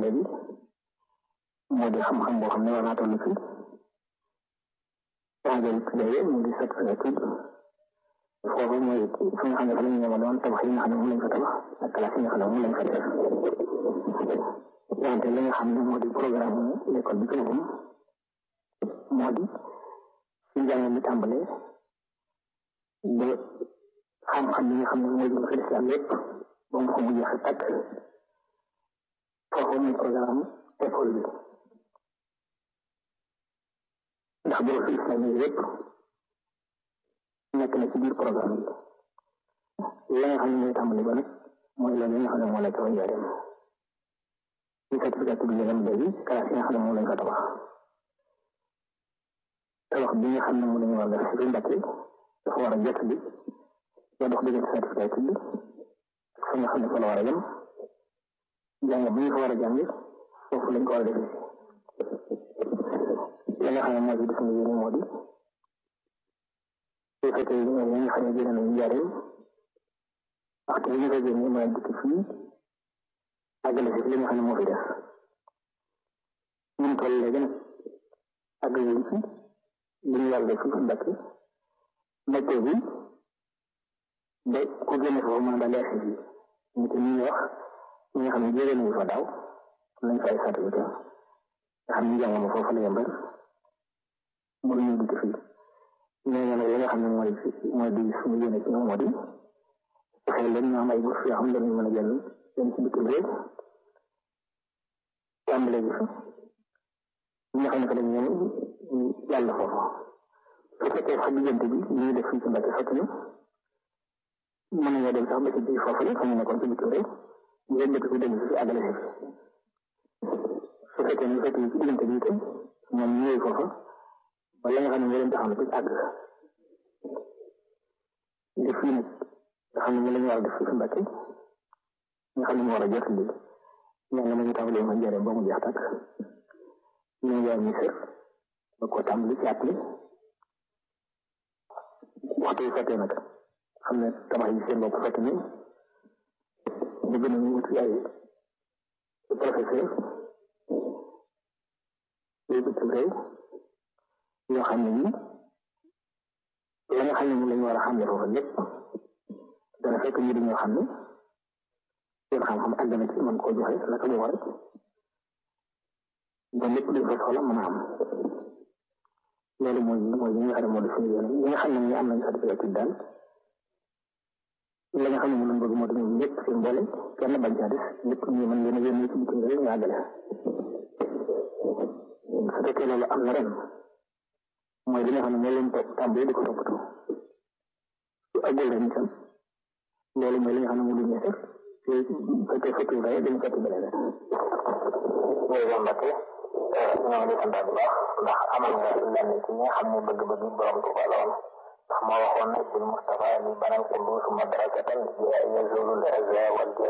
léegi moo di xam-xam boo xam ne war naa toll ci waajal tuddee mu di sot tudd foofu mooy fi nga xam ne fa la ñu ñëwoon woon tabax yi nga xam ne moom lañ fa tabax ak classe yi nga xam ne moom lañ fa def wante li nga xam ne moo di programme l'école bi ci boppam moo di ci njàng mi tàmbalee ba xam-xam yi nga xam ne mooy jëm ci lislaam lépp ba mu ko mu jeex tàkk foofu muy programme école bi ndax borosu islam yi lépp nekk na ci biir programme bi la nga xam ne mooy tàmbali ba nag mooy loolu nga xam ne moo la ca njaareem ci certificat bi ngeen léegi classe yi nga xam ne moom lañ fa tabax tabax bi nga xam ne moom lañu war a def ci Mbàkke dafa war a jot bi ba dox diggante certificat bi fa nga xam ne fa la war a yem jàng bi ñu fa war a jàng foofu lañ ko war a defee la nga xam ne moo ci def nga yéene moo di su fekkee ñoom ñi nga xam ne génne nañu njaareem waxtu bi ñu ko génne mën a dikk fii àggale si li nga xam ne moo fi def ñun toll léegi nag àgg yéen ci li ñu yàlla def ci Mbàkke météo bi ba ku génne foofu mën a daal leer si ñu te ñu wax ñi nga xam ne jege nañu fa daaw am nañ fay certificat nga xam ne njàng ma foofu la yembal mënuñu dikk fii ñooñu nag li nga xam ne mooy mooy di suñu yéene ci ñoom moo di fexe leen ñu am ay bourse yoo xam ne dañu mën a jël dem ci bitim réew tàmbale gi fa ñi nga xam ne que dañ ñoom yàlla foofu su fekkee sax diggante bi li ñuy def fii ci Mbàkke fekk ñu mën nañoo dem sax ba ci biir foofu la fa ñu nekkoon ci bitim réew ñu leen dëkk fi dem si àggale si su fekkee ñu fekk ci diggante bi itam ñoom ñu ñëw foofa wala nga xam ne moo leen taxaw na ci àgg def fii nag nga xam ne ñu la ñu war a def fii ci Mbàkke nga xam ne moo war a jot lii ñaan na ma ñu tàmbalee ma njëriñ ba mu jeex tàkk ñu ngi ñu sër ba ko tàmbali ci appli waxtu yu fekkee nag xam ne tabax yi seen bopp fekk ni bëgg nañu wuti ay professeur yu bitim réew yoo xam ne nii la nga xam ne moom la ñu war a xam ne foofu lépp dana fekk ñu di ñoo xam ne seen xam-xam àgg na ci mën koo joxe naka mu war ba lépp luñ fa soxla mën a am loolu mooy mooy li nga xam ne moo di suñu yéene ñi nga xam ne ñu am nañ certificat daal la nga xam ne moom lañ bëgg moo di ñoom ñëpp seen boole kenn bañ caa des lépp ñu mën leen a yónni ci bitim réew ñu àggale su fekkee loolu am na ren mooy li nga xam ne moo leen topp tàmbali di ko toppatoo su àggul ren itam loolu mooy li nga xam ne moo di ñeesal te fekkee fekk yu dañu fekk beneen mooy Mbàkke ñoo ngi sant bu baax ndax amal nga lenn ci ñi nga xam ne bëgg-bëgg borom Tuuba la woon ndax moo waxoon ne bil Mustafa li banal kundu suma darakatan yazulul azza wal